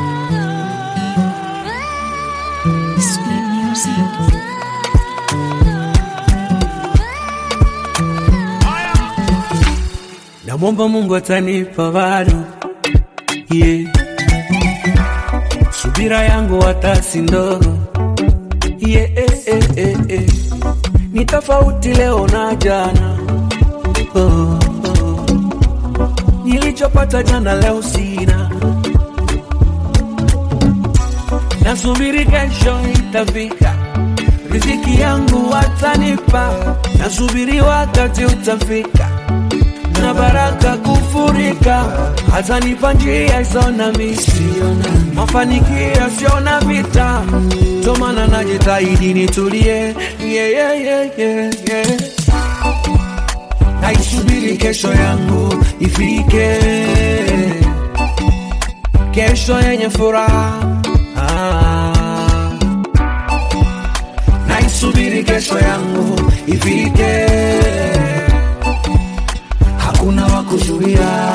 Sweet music. Namwomba Mungu atanipa bado, yeah. Subira yangu hata si ndogo, yeah, eh, eh, eh, eh. Ni tofauti leo na jana, oh, oh. Nilichopata jana leo sina, nasubiri kesho itafika, riziki yangu watanipa, nasubiri wakati utafika na baraka kufurika, atanipa njia isona misi, mafanikio siona vita, ndo maana najitahidi nitulie, yeah, yeah, yeah, yeah, yeah. Naisubiri kesho yangu ifike, kesho yenye furaha ah. Naisubiri kesho yangu ifike hakuna wa kuzuia.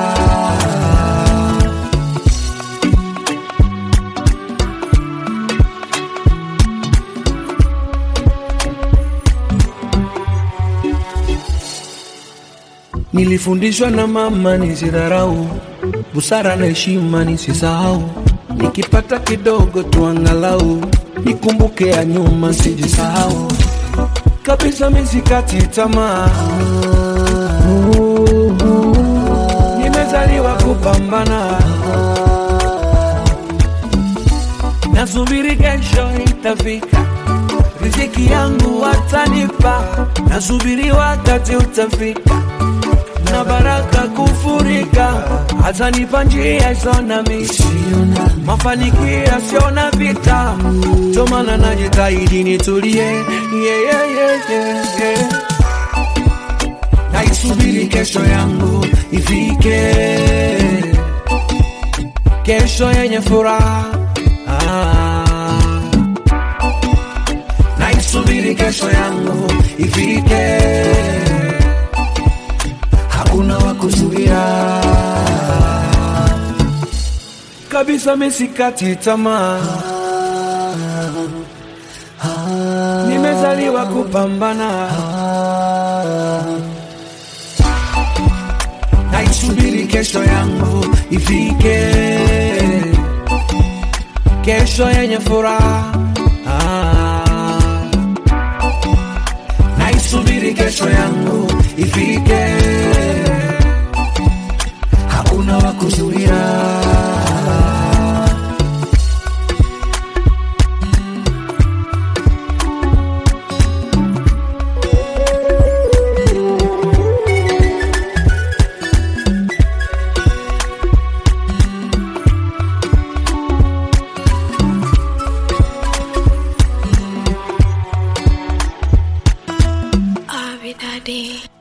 Nilifundishwa na mama nisidharau, busara na heshima nisisahau, nikipata kidogo tu angalau nikumbuke ya nyuma sijisahau kabisa, misikati tamaa nimezaliwa kupambana, nasubiri kesho itafika, riziki yangu watanipa, nasubiri wakati utafika, na baraka kufurika, atanipa njia isona misi, mafanikio siona vita, ndo maana najitahidi nitulie, yeah, yeah, yeah, yeah, yeah. Naisubiri kesho yangu ifike, kesho yenye furaha ah. Naisubiri kesho yangu ifike, hakuna wa kuzuia kabisa, misikati tamaa, nimezaliwa kupambana naisubiri kesho yangu ifike, kesho yenye furaha ah. Naisubiri kesho yangu ifike, hakuna wa kuzuia. Abby Daddy.